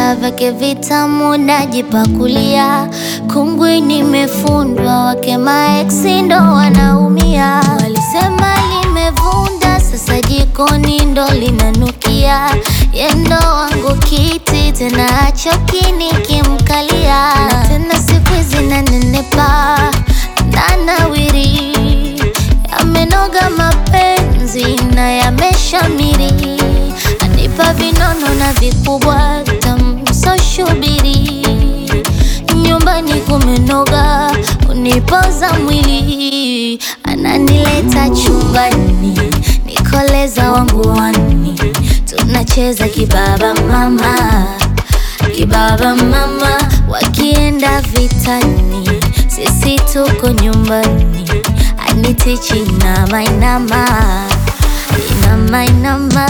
vyakula vyake vitamu najipakulia, kungwi nimefundwa, wake maeksi ndo wanaumia. Walisema limevunda, sasa jikoni ndo linanukia. Yendo wangu kiti tena achoki nikimkalia, na tena siku hizi nanenepa nanawiri, yamenoga mapenzi na yameshamiri, anipa vinono na vikubwa tamsoshubiri, nyumbani kumenoga, unipoza mwili, ananileta chumbani, nikoleza wangu wani, tunacheza kibaba mama kibaba mama, wakienda vitani, sisi tuko nyumbani, anitichi inama inama inama inama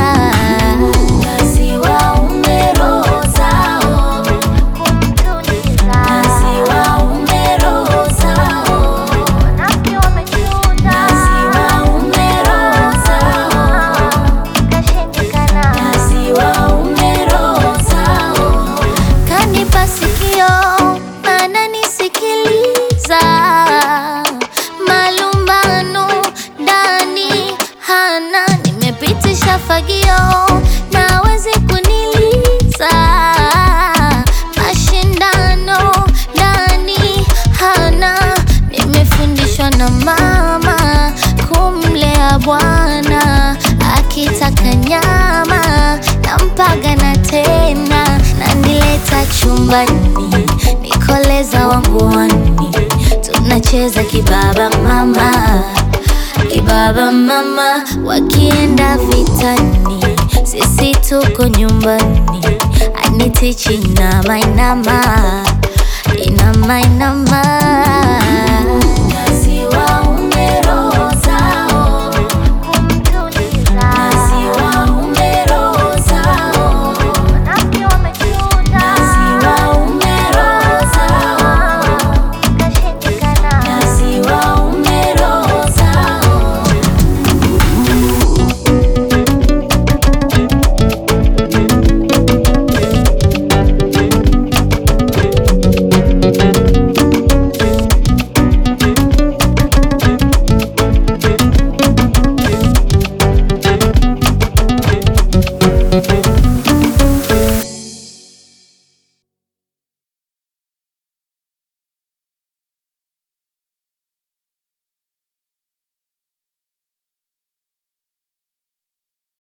Kazi waume roho zao, kazi waume roho zao, kazi waume roho zao, kazi waume roho zao. Kanipa sikio ananisikiliza, malumbano ndani hana, nimepitisha fagio nawezi kuniliza, mashindano ndani hana, nimefundishwa na mama kumlea bwana, akitaka nyama nampaga na tena, nanileta chumbani, nikoleza wangu wani, tunacheza kibaba mama kibaba mama, wakienda vitani, sisi tuko nyumbani, anitichi inama inama inama inama